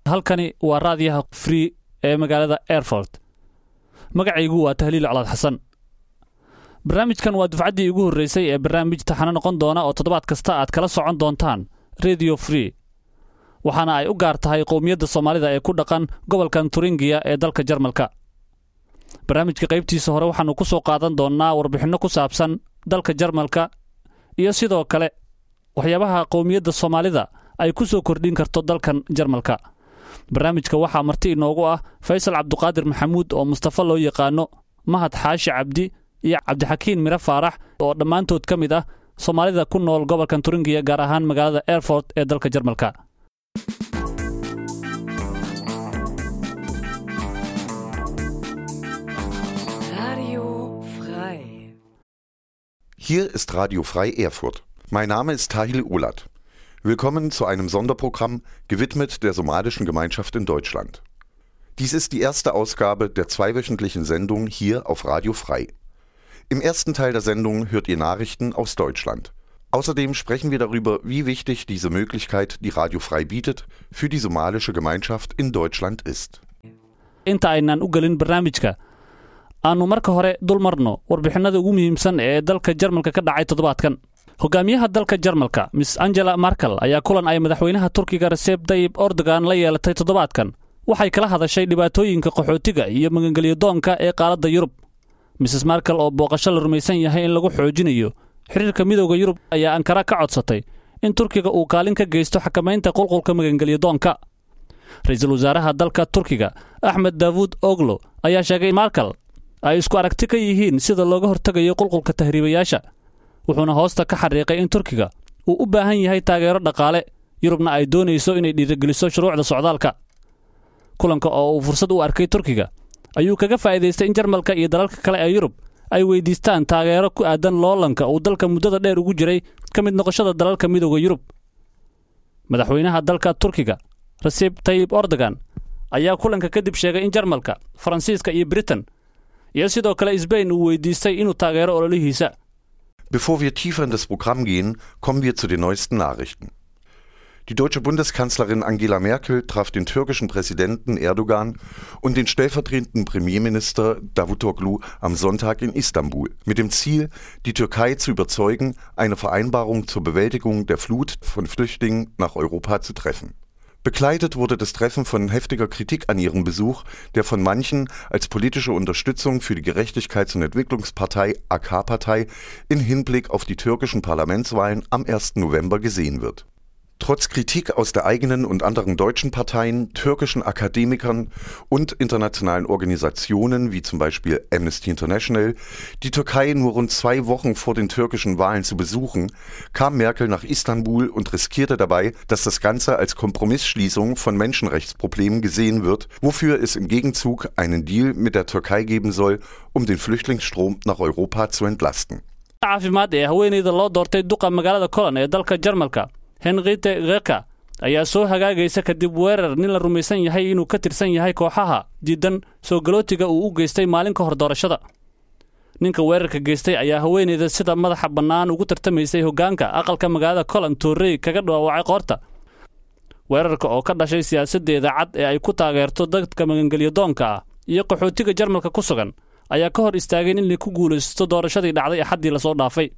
halkani waa raadiyaha free ee magaalada airfort magacaygu waa tahliil colaad xasan barnaamijkan waa dufcaddii ugu horreysay ee barnaamij taxano noqon doona oo toddobaad kasta aad kala socon doontaan radio free waxaana ay u gaar tahay qowmiyadda soomaalida ee ku dhaqan gobolkan turingiya ee dalka jarmalka barnaamijka qaybtiisa hore waxaannu ku soo qaadan doonnaa warbixinno ku saabsan dalka jarmalka iyo sidoo kale waxyaabaha qowmiyadda soomaalida ay ku soo kordhin karto dalkan jarmalka barnaamijka waxaa marti inoogu ah faysal cabduqaadir maxamuud oo mustafa loo yaqaano mahad xaashi cabdi iyo cabdixakiin miro faarax oo dhammaantood ka mid ah soomaalida ku nool gobolkan turingiya gaar ahaan magaalada airfort ee dalka jarmalka Radio frei. Hier ist Radio Frei Erfurt. Mein Name ist Tahil Ulat. Willkommen zu einem Sonderprogramm gewidmet der somalischen Gemeinschaft in Deutschland. Dies ist die erste Ausgabe der zweiwöchentlichen Sendung hier auf Radio Frei. Im ersten Teil der Sendung hört ihr Nachrichten aus Deutschland. Außerdem sprechen wir darüber, wie wichtig diese Möglichkeit, die Radio Frei bietet, für die somalische Gemeinschaft in Deutschland ist. inta aynaan u gelin barnaamijka aannu marka hore dul marno warbixinada ugu muhiimsan ee dalka jarmalka ka dhacay toddobaadkan hogaamiyaha dalka jarmalka miss angela markel ayaa kulan ay madaxweynaha turkiga reseb dayib ordogan la yeelatay toddobaadkan waxay kala hadashay dhibaatooyinka qaxootiga iyo magangelyadoonka ee qaaladda yurub mrs markel oo booqasho la rumaysan yahay in lagu xoojinayo xiriirka midooda yurub ayaa ankara ka codsatay in turkiga uu kaalin ka geysto xakamaynta qulqulka magangelyadoonka ra-iisul wasaaraha dalka turkiga axmed daawuud oglo ayaa sheegay markel ay isku aragti ka yihiin sida looga hortegayo qulqulka tahriibayaasha wuxuuna hoosta ka xariiqay in turkiga uu u baahan yahay taageero dhaqaale yurubna ay doonayso inay dhiirigeliso shuruucda socdaalka kulanka oo uu fursad u arkay turkiga ayuu kaga faa'iidaystay in jarmalka iyo dalalka kale ee yurub ay weyddiistaan taageero ku aadan loolanka uu dalka muddada dheer ugu jiray ka mid noqoshada dalalka midooda yurub madaxweynaha dalka turkiga reseb tayib ordogan ayaa kulanka kadib sheegay in jarmalka faransiiska iyo britain iyo sidoo kale sbain uu weydiistay inuu taageero ololihiisa Bevor wir tiefer in das Programm gehen, kommen wir zu den neuesten Nachrichten. Die deutsche Bundeskanzlerin Angela Merkel traf den türkischen Präsidenten Erdogan und den stellvertretenden Premierminister Davutoglu am Sonntag in Istanbul mit dem Ziel, die Türkei zu überzeugen, eine Vereinbarung zur Bewältigung der Flut von Flüchtlingen nach Europa zu treffen. Begleitet wurde das Treffen von heftiger Kritik an ihrem Besuch, der von manchen als politische Unterstützung für die Gerechtigkeits- und Entwicklungspartei AK-Partei in Hinblick auf die türkischen Parlamentswahlen am 1. November gesehen wird. Trotz Kritik aus der eigenen und anderen deutschen Parteien, türkischen Akademikern und internationalen Organisationen wie zum Beispiel Amnesty International, die Türkei nur rund zwei Wochen vor den türkischen Wahlen zu besuchen, kam Merkel nach Istanbul und riskierte dabei, dass das Ganze als Kompromissschließung von Menschenrechtsproblemen gesehen wird, wofür es im Gegenzug einen Deal mit der Türkei geben soll, um den Flüchtlingsstrom nach Europa zu entlasten. caafimaad ee haweenayda loo doortay duqa magaalada kolan ee dalka jarmalka henrite reka ayaa soo hagaagaysa kadib weerar nin la rumaysan yahay inuu ka tirsan yahay kooxaha diidan soo galootiga uu u geystay maalin ka hor doorashada ninka weerarka geystay ayaa haweenayda sida madaxa bannaan ugu tartamaysay hoggaanka aqalka magaalada kolan toorrey kaga dhawaawacay qoorta weerarka oo ka dhashay siyaasaddeeda cad ee ay ku taageerto dadka magangelyadoonka ah iyo qaxootiga jarmalka ku sugan ayaa ka hor istaageen in la ku guulaysto doorashadii dhacday axaddii lasoo dhaafay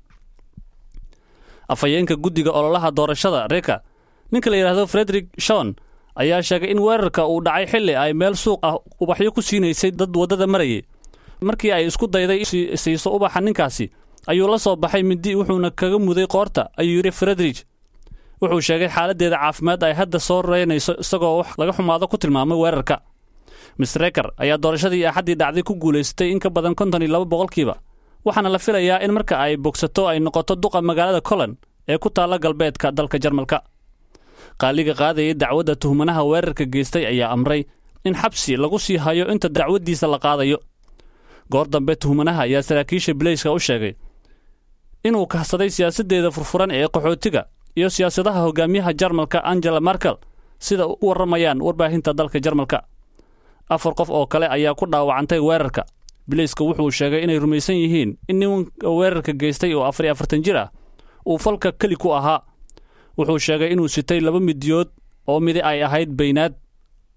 afhayeenka guddiga ololaha doorashada reka ninka la yidhaahdo frederik shon ayaa sheegay in weerarka uu dhacay xilli ay meel suuq ah ubaxyo ku siinaysay dad waddada marayay markii ay isku dayday siiso ubaxa ninkaasi ayuu la soo baxay mindi wuxuuna kaga muday qoorta ayuu yidhi frederik wuxuu sheegay xaaladdeeda caafimaad ay hadda soo reynayso isagoo wax laga xumaado ku tilmaamay weerarka mister reker ayaa doorashadii axaddii dhacday ku guulaystay in ka badan konton iyo laba boqolkiiba waxaana la filayaa in marka ay bogsato ay noqoto duqa magaalada colan ee ku taalla galbeedka dalka jarmalka qaaliga qaadayay dacwadda tuhmanaha weerarka geystay ayaa amray in xabsi lagu sii hayo inta dacwaddiisa la qaadayo goor dambe tuhmanaha ayaa saraakiisha bileyska u sheegay inuu kahsaday siyaasaddeeda furfuran ee qaxootiga iyo siyaasadaha hogaamiyaha jarmalka angela markel sida u warramayaan warbaahinta dalka jarmalka afar qof oo kale ayaa ku dhaawacantay weerarka bileyska wuxuu sheegay inay rumaysan yihiin in nimanka weerarka geystay oo afar iyo afartan jir ah uu falka keli ku ahaa wuxuu sheegay inuu sitay laba midiyood oo midi ay ahayd baynaad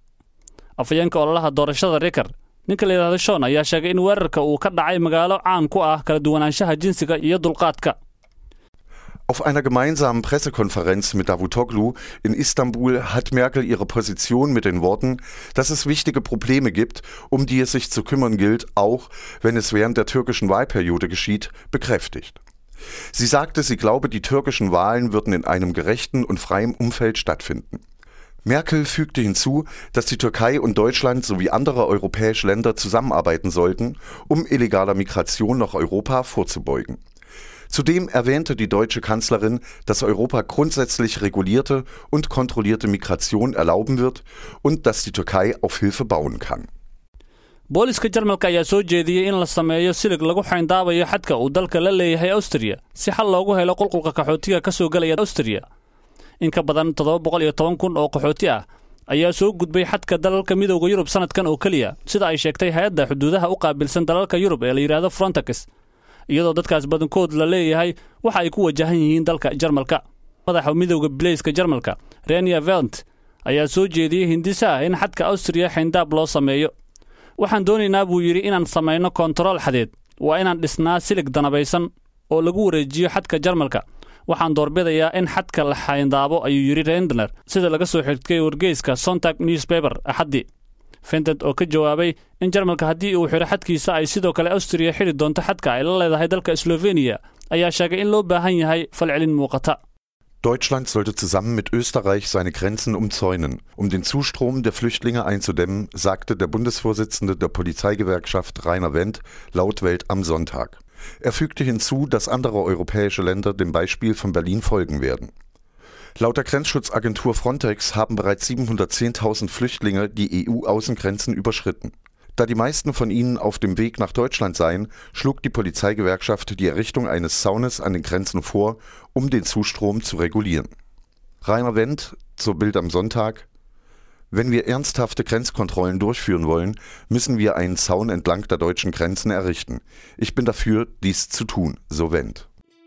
afhayeenka ololaha doorashada riker ninka la yidhahdo shon ayaa sheegay in weerarka uu ka dhacay magaalo caan ku ah kala duwanaanshaha jinsiga iyo dulqaadka Auf einer gemeinsamen Pressekonferenz mit Davutoglu in Istanbul hat Merkel ihre Position mit den Worten, dass es wichtige Probleme gibt, um die es sich zu kümmern gilt, auch wenn es während der türkischen Wahlperiode geschieht, bekräftigt. Sie sagte, sie glaube, die türkischen Wahlen würden in einem gerechten und freien Umfeld stattfinden. Merkel fügte hinzu, dass die Türkei und Deutschland sowie andere europäische Länder zusammenarbeiten sollten, um illegaler Migration nach Europa vorzubeugen. Zudem erwähnte die deutsche Kanzlerin, dass Europa grundsätzlich regulierte und kontrollierte Migration erlauben wird und dass die Türkei auf Hilfe bauen kann. booliska jarmalka ayaa soo jeediyey in la sameeyo silig lagu xayndaabayo xadka uu dalka la leeyahay awstriya si xal loogu helo qulqulka qaxootiga ka soo gelaya awstriya in ka badan toddoba boqol iyo toban kun oo qaxooti ah ayaa soo gudbay xadka dalalka midowda yurub sannadkan oo keliya sida ay sheegtay hay-adda xuduudaha u qaabilsan dalalka yurub ee la yidhaahdo frontex iyadoo dadkaas badankood la leeyahay waxa ay ku wajahan yihiin dalka jarmalka madaxa midowda bileyska jarmalka renia velt ayaa soo jeediyey hindisa ah in xadka awstriya xayndaab loo sameeyo waxaan doonaynaa buu yidhi inaan samayno kontarool xadeed waa inaan dhisnaa silig danabaysan oo lagu wareejiyo xadka jarmalka waxaan doorbidayaa in xadka la xayndaabo ayuu yidhi rendner sida laga soo xigtay wargeyska sontag newspaper axaddii fented oo ka jawaabay in jarmalka haddii uu xidho xadkiisa ay sidoo kale awstriya xidhi doonto xadka ay la leedahay dalka slofeniya ayaa sheegay in loo baahan yahay falcelin muuqata Deutschland sollte zusammen mit Österreich seine Grenzen umzäunen, um den Zustrom der Flüchtlinge einzudämmen, sagte der Bundesvorsitzende der Polizeigewerkschaft Rainer Wendt laut Welt am Sonntag. Er fügte hinzu, dass andere europäische Länder dem Beispiel von Berlin folgen werden. Laut der Grenzschutzagentur Frontex haben bereits 710.000 Flüchtlinge die EU-Außengrenzen überschritten. Da die meisten von ihnen auf dem Weg nach Deutschland seien, schlug die Polizeigewerkschaft die Errichtung eines Zaunes an den Grenzen vor, um den Zustrom zu regulieren. Rainer Wendt zur Bild am Sonntag Wenn wir ernsthafte Grenzkontrollen durchführen wollen, müssen wir einen Zaun entlang der deutschen Grenzen errichten. Ich bin dafür, dies zu tun, so Wendt.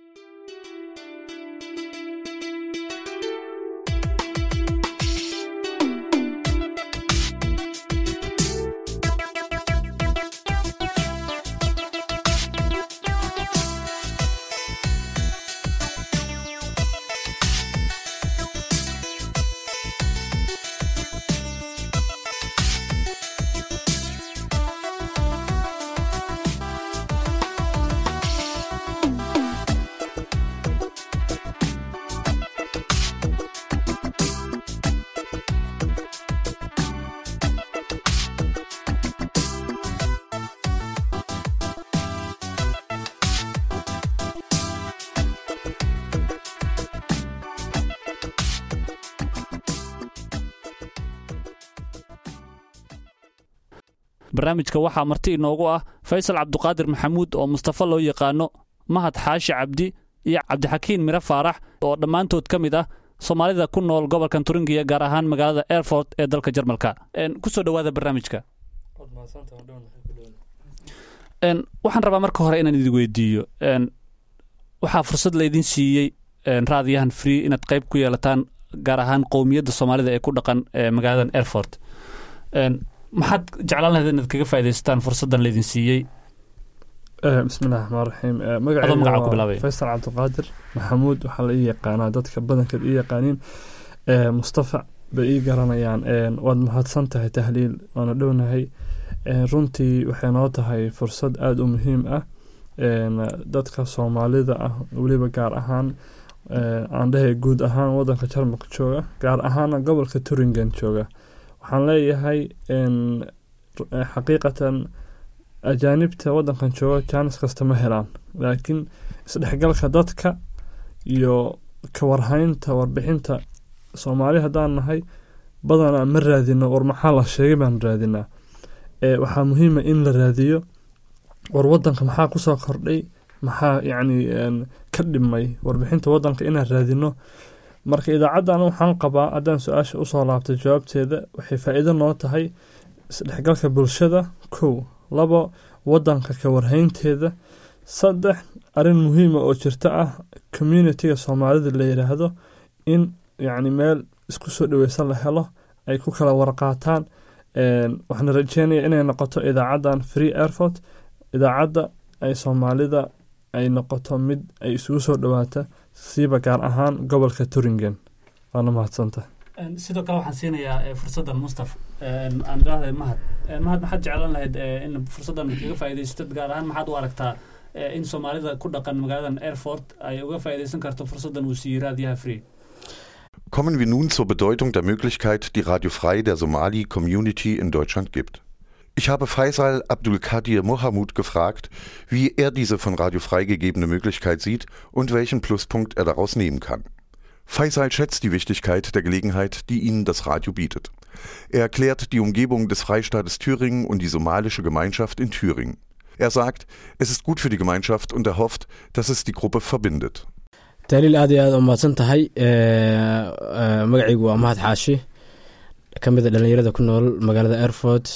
barnaamijka waxaa marti inoogu ah faysal cabduqaadir maxamuud oo mustafa loo yaqaano mahad xaashi cabdi iyo cabdixakiin miro faarax oo dhammaantood ka mid ah soomaalida ku nool gobolkan turingiya gaar ahaan magaalada airfort ee dalka jarmalka kusoo dhowaada barnaamijka waxaan rabaa marka hore inaan idin weydiiyo waxaa fursad laydin siiyey raadiyahan free inaad qayb ku yeelataan gaar ahaan qowmiyadda soomaalida ee ku dhaqan magaaladan airfort maxaad jeclaan lahayd inaad kaga faa'idaystaan fursaddan laydin siiyey bismillahi raxmaan raxiim Adoo magaca ku bilaabaya. faysal cabdiqaadir maxamuud waxaa la ii yaqaanaa dadka badankeed ii yaqaaniin mustafa bay ii garanayaan waad mahadsan tahay tahliil waana dhownahay runtii waxay noo tahay fursad aada u muhiim ah dadka soomaalida ah weliba gaar ahaan aan dhahay guud ahaan wadanka jarmalka jooga gaar ahaana gobolka turingen jooga waxaan leeyahay xaqiiqatan ajaanibta wadankan jooga jaanis kasta ma helaan laakiin isdhexgalka dadka iyo kawarhaynta warbixinta soomaali haddaan nahay badanaa ma raadino war maxaa la sheegay baan raadinaa waxaa muhiima in la raadiyo war wadanka maxaa kusoo kordhay maxaa yacni ka dhimay warbixinta wadanka inaan raadino marka idaacaddan waxaan qabaa haddaan su-aasha usoo laabtay jawaabteeda waxay faa-iido noo tahay isdhexgalka bulshada kow labo wadanka ka warhaynteeda saddex arrin muhiima oo jirta ah communitiga soomaalida la yidhaahdo in yacni meel isku soo dhaweysan la helo ay ku kala warqaataan waxaana rajeynaya inay noqoto idaacaddan free airfort idaacadda ay soomaalida ay noqoto mid ay isugu soo dhowaata siiba gaar ahaan gobolka turingen waana mahadsanta sidoo kale waxaan siinayaa fursaddan mustaf aan idhaahday mahad mahad maxaad jeclan lahayd in fursaddan kaga faa'iidaysatid gaar ahaan maxaad u aragtaa in soomaalida ku dhaqan magaaladan airfort ay uga faa'iidaysan karto fursaddan uu siiyey raadiyaha free Kommen wir nun zur Bedeutung der Möglichkeit, die Radio Frei der Somali-Community in Deutschland gibt. Ich habe Faisal Abdul Kadir Mohamud gefragt, wie er diese von Radio Frei gegebene Möglichkeit sieht und welchen Pluspunkt er daraus nehmen kann. Faisal schätzt die Wichtigkeit der Gelegenheit, die ihnen das Radio bietet. Er erklärt die Umgebung des Freistaates Thüringen und die somalische Gemeinschaft in Thüringen. Er sagt, es ist gut für die Gemeinschaft und er hofft, dass es die Gruppe verbindet. tahliil aad iyo aad umahadsan tahay magacaygu waa mahad xaashi ka mid a dhallinyarada ku nool magaalada airfort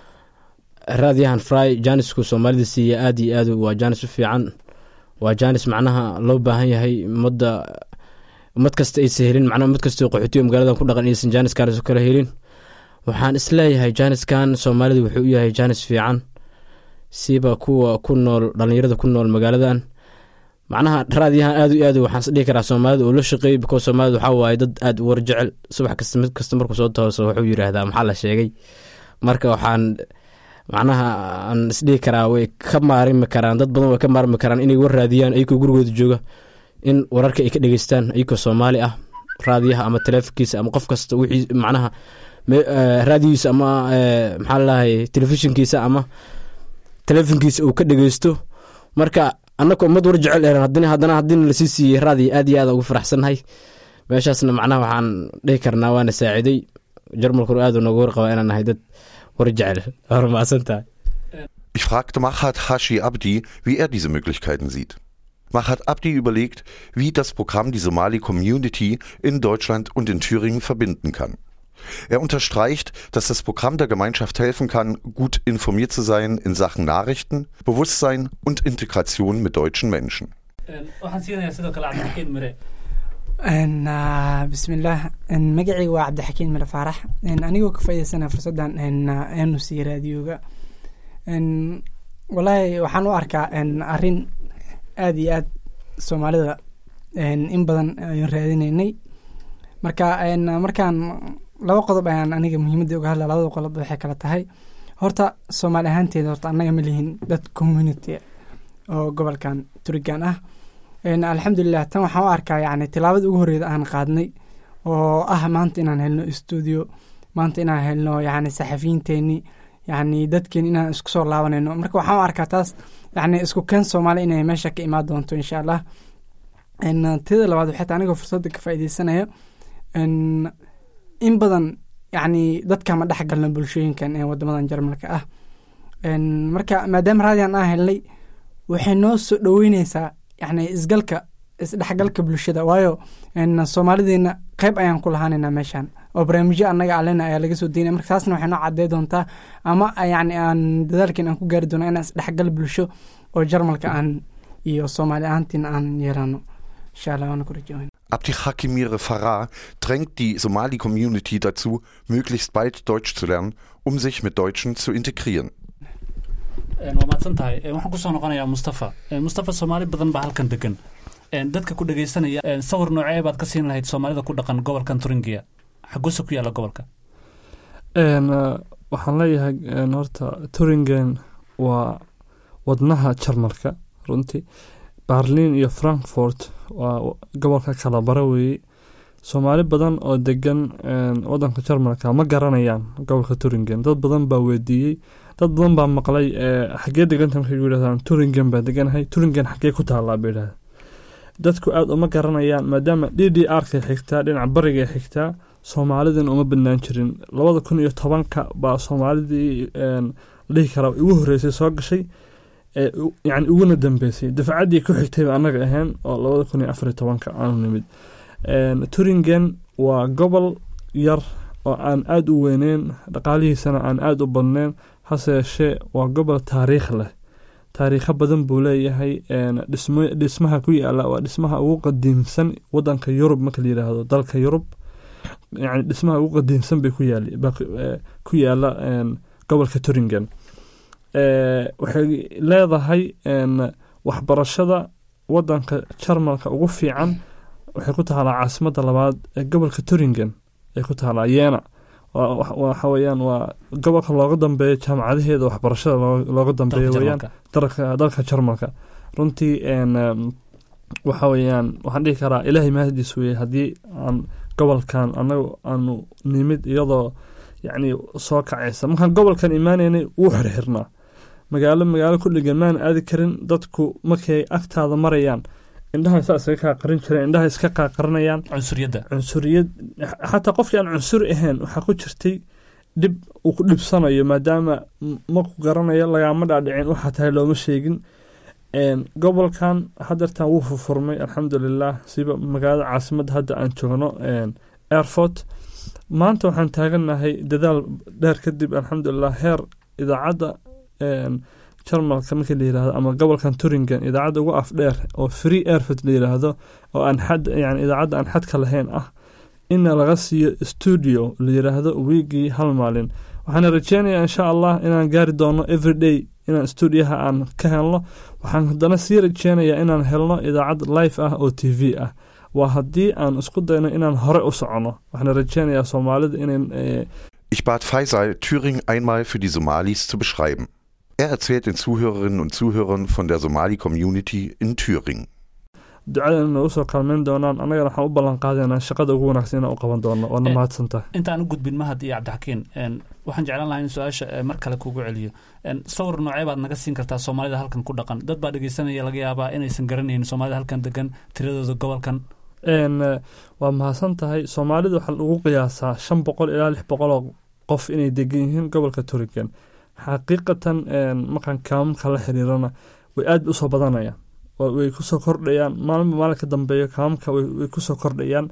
raadiyahan fry jaanisku soomaalida siiya aad iyo aad waa jaanis u fiican waa jaanis macnaha loo baahan yahay ummadda ummad kasta aysa helin macnaha ummad kastoo qaxootiyo magaaladan ku dhaqan aysan jaaniskaas kala helin waxaan isleeyahay jaaniskan soomaalida wuxuu u yahay jaanis fiican siba kuwa ku nool dhallinyarada ku nool magaaladan macnaha raadiyahan aad iyo aad waxaan isdhihi karaa soomaalida uu la shaqeeyey because soomaalida waxaa waaye dad aad war jecel subax kasta mid kasta markuu soo tooso wuxuu yidhaahdaa maxaa la sheegay marka waxaan macnaha aan isdhihi karaa way ka maarmi karaan dad badan way ka maarmi karaan inay war raadiyaan ayagoo gurigooda jooga in wararka ay ka dhegeystaan ayagoo soomaali ah raadiyaha ama taleefonkiisa ama qof kasta wixii macnaha raadiyiisa ama maxaa lalahay telefishinkiisa ama taleefonkiisa uu ka dhegeysto marka annaka ummad war jecel eran haddana haddana haddina lasii siiyey raadiya aad iyo aad ugu faraxsannahay meeshaasna macnaha waxaan dhihi karnaa waana saaciday jarmalkuna aad nooga warqaba inaan nahay dad war jecel waa mahadsan tahay Ich fragte Mahat Hashi Abdi, wie er diese Möglichkeiten sieht. Mahat Abdi überlegt, wie das Programm die Somali-Community in Deutschland und in Thüringen verbinden kann. Er unterstreicht, dass das Programm der Gemeinschaft helfen kann, gut informiert zu sein in Sachen Nachrichten, Bewusstsein und Integration mit deutschen Menschen. bismillaah magacayga waa cabdixakiin mire faarax anigoo ka faa'idaysana fursaddan aanu siiye raadiyoga walaahi waxaan u arkaa arrin aad iyo aad soomaalida in badan ayaan raadinaynay marka markaan laba qodob ayaan aniga muhiimadda uga hadla labada qodob waxay kala tahay horta soomaali ahaanteeda horta annaga ma lihin dad community oo gobolkan turigan ah alxamdulilah tan waxaan u arkaa yani tilaabada ugu horreeda aan qaadnay oo ah maanta inaan helno stuudio maanta inaan helno yani saxafiyiinteeni yani dadkeeni inaan isku soo laabanayno marka waxaan u arkaa taas yani isku keen soomaali inay meesha ka imaan doonto insha allah tida labaad waxay tahay anigoo fursadda ka faa'iideysanaya in badan yani dadka ma dhex galno bulshooyinkan ee wadamadan jarmalka ah marka maadaama raadiyan aan helnay waxay noo soo dhoweyneysaa yani isgalka isdhexgalka bulshada waayo soomaalideena qeyb ayaan ku lahaanayna meeshan oo barnaamijyo annaga alena ayaa laga soo deynaya marka taasna waxay noo cadey doontaa ama yani aan dadaalkeen aan ku gaari doona inaan isdhexgal bulsho oo jarmalka aan iyo soomaali ahaantiina aan yeelano insha allah waana ku rajaweyn Abdi Hakimire Farah drängt die Somali-Community dazu, möglichst bald Deutsch zu lernen, um sich mit Deutschen zu integrieren. waa mahadsan tahay waxaan kusoo noqonayaa mustafa mustafa soomaali badan baa halkan degan dadka ku dhegeysanaya sawir noocee baad ka siin lahayd soomaalida ku dhaqan gobolkan turingiya xaguuse ku yaalla gobolka waxaan leeyahay horta turingen waa wadnaha jarmalka runtii barlin iyo frankfort waa gobolka kala bara weeye soomaali badan oo degan wadanka jarmalka ma garanayaan gobolka turingen dad badan baa weydiiyey dad badan baa maqlay xagee deganta markay yidhahdaan turingen baa deganahay turingen xagee ku taallaa bay yidhahda dadku aada uma garanayaan maadaama d d r kay xigtaa dhinaca bariga xigtaa soomaalidina uma badnaan jirin labada kun iyo tobanka baa soomaalidii dhihi karaa ugu horreysay soo gashay yani uguna dambeysay dafcaddii ku xigtayba annaga ahayn oo labada kun iyo afariyo tobanka aanu nimid turingen waa gobol yar oo aan aada u weyneyn dhaqaalihiisana aan aada u badneyn hase yeeshee waa gobol taariikh leh taariikho badan buu leeyahay dhismaha ku yaala waa dhismaha ugu qadiimsan wadanka yurub marka la yidhaahdo dalka yurub yani dhismaha ugu qadiimsan bay ku yaal ku yaala gobolka turingen waxay leedahay waxbarashada wadanka jarmalka ugu fiican waxay ku taalaa caasimadda labaad ee gobolka turingen ay ku taalaa yeena waxa weeyaan waa gobolka looga dambeeyo jaamacadaheeda waxbarashada looga dambeeyo weyaan dalka jarmalka runtii waxa weeyaan waxaan dhihi karaa ilaahay mahadiis weye haddii aan gobolkan anagu aanu nimid iyadoo yacni soo kacaysa markaan gobolkan imaanaynay wuu xirxirnaa magaalo magaalo ku dhegan maan aadi karin dadku markay agtaada marayaan indhaha saa iskaga kaa qarin jireen indhaha iska qaaqarinayaan cunsuriyadda cunsuriyad xataa qofkii aan cunsuri ahayn waxaa ku jirtay dhib uu ku dhibsanayo maadaama maku garanayo lagaama dhaadhicin waxaa tahay looma sheegin gobolkan hadeertan wuu furfurmay alxamdulilah siba magaalada caasimadda hadda aan joogno airfort maanta waxaan taaganahay dadaal dheer kadib alxamdulilah heer idaacadda jarmalka markii la yirahdo ama gobolkan turingen idaacadda ugu afdheer oo free airfort la yiraahdo oo aan xad yani idaacadda aan xadka lahayn ah ina laga siiyo studio la yiraahdo wiigii hal maalin waxaana rajeynayaa insha allah inaan gaari doono everyday inaan stuudiyaha aan ka helno waxaan haddana sii rajeynayaa inaan helno idaacad life ah oo t v ah waa haddii aan isku dayno inaan hore u socono waxaana rajeynayaa soomaalida inay Ich bat Faisal, Thüringen einmal für die Somalis zu beschreiben. Er erzählt den Zuhörerinnen und Zuhörern von der Somali-Community in Thüringen. ducada nagu soo kaalmeyn doonaan annagana waxaan u ballan qaadaynaa shaqada ugu wanaagsan inaan u qaban doono waana mahadsantahay intaan u gudbin mahad iyo cabdixakiin waxaan jeclaan lahaa in su-aasha mar kale kugu celiyo sawir noocee baad naga siin kartaa soomaalida halkan ku dhaqan dad baa dhegeysanaya laga yaabaa inaysan garanaynin soomaalida halkan degan tiradooda gobolkan waa mahadsan tahay soomaalida waxaa lagu qiyaasaa shan boqol ilaa lix boqoloo qof inay degan yihiin gobolka turigan xaqiiqatan markaan kaamamka la xiriirana way aad bay usoo badanayaan way kusoo kordhayaan maalinba maalin ka dambeeyo kaamamka way kusoo kordhayaan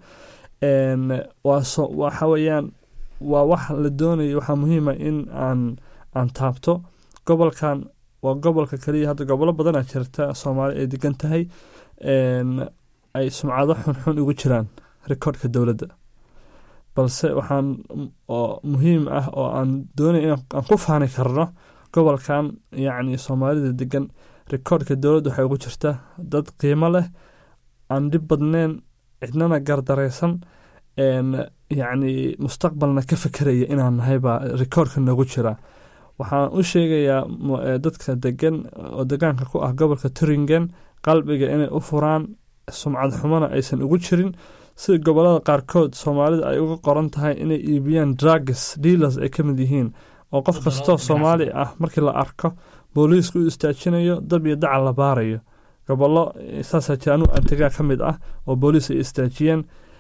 waxa weeyaan waa wax la doonayo waxaa muhiima in aan aan taabto gobolkan waa gobolka kaliya hadda gobollo badanaa jirta soomaali ay degan tahay ay sumcado xunxun ugu jiraan rikoodhka dowladda balse waxaan oo muhiim ah oo aan doonay inaan ku faani karno gobolkan yacni soomaalida degan rikoodhka dowladda waxay ugu jirta dad qiimo leh aan dhib badneyn cidnana gardaraysan yacni mustaqbalna ka fekeraya inaan nahay baa rikoodhka noogu jira waxaan u sheegayaa dadka degan oo degaanka ku ah gobolka turingen qalbiga inay u furaan sumcad xumona aysan ugu jirin sida gobolada qaarkood soomaalida ay uga qoran tahay inay iibiyaan drugs dealers ay ka mid yihiin oo qof kastoo soomaali ah markii la arko booliisku u istaajinayo dab iyo dacal la baarayo gobollo saasaa jira anu antagaa ka mid ah oo booliis ay istaajiyeen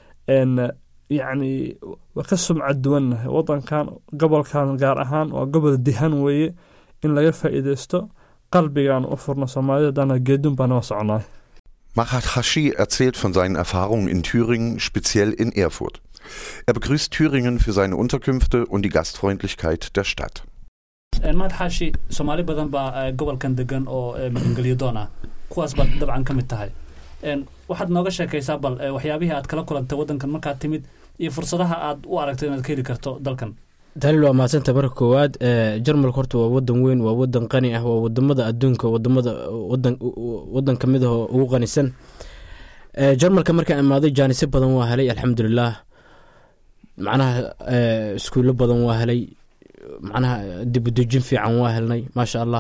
yacni waa ka sumcad duwannahay wadankan gobolkan gaar ahaan waa gobol dihan weeye in laga faa'iideysto qalbigaan u furno soomaalida dana geedun baa noo soconaa Mahat Hashi erzählt von seinen Erfahrungen in Thüringen, speziell in Erfurt. Er begrüßt Thüringen für seine Unterkünfte und die Gastfreundlichkeit der Stadt. maad xaashi soomaali badan baa gobolkan degan oo magangelyo doon ah kuwaas baad dabcan ka mid tahay waxaad nooga sheekaysaa bal waxyaabihii aad kala kulantay waddankan markaad timid iyo fursadaha aad u aragto inaad ka heli karto dalkan dalil waa mahadsanta marka koowaad jarmalka horta waa wadan weyn waa wadan qani ah waa wadamada adduunka wadamada wadan kamid ah oo ugu qanisan jarmalka markaan imaaday jaanisyo badan waa helay alxamdulilah macnaha iskuulo badan waa helay macnaha dibudejin fiican waa helnay maasha allah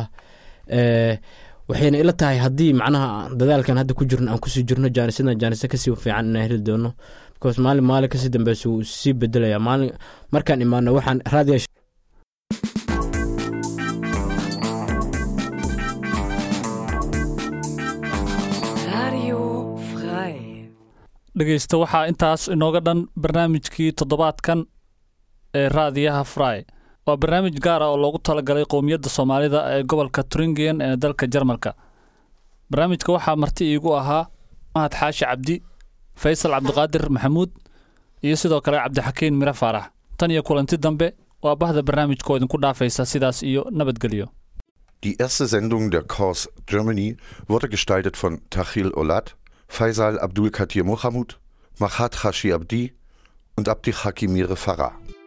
waxayna ila tahay haddii macnaha dadaalkan hadda ku jirno aan kusii jirno jaanisyadan jaanisyo kasii fiican inaan heli doono because maalin maalin kasii dambeysa wuu sii bedelaya maalin markaan imaano waxaan raadiya Radio frei. dhegeysta waxaa intaas inooga dhan barnaamijkii toddobaadkan ee raadiyaha fry waa barnaamij gaar ah oo loogu talagalay qowmiyadda soomaalida ee gobolka turingen ee dalka jarmalka barnaamijka waxaa marti iigu ahaa mahad xaashi cabdi faysal cabdiqaadir maxamuud iyo sidoo kale cabdixakiin miro faarax tan iyo kulanti dambe waa bahda barnaamijkoo idinku dhaafaysa sidaas iyo nabadgelyo Die erste Sendung der Kurs Germany wurde gestaltet von Tahil Olat, Faisal Abdul Katir Mohamud, Mahat Hashi Abdi und Abdi Hakimire Farah.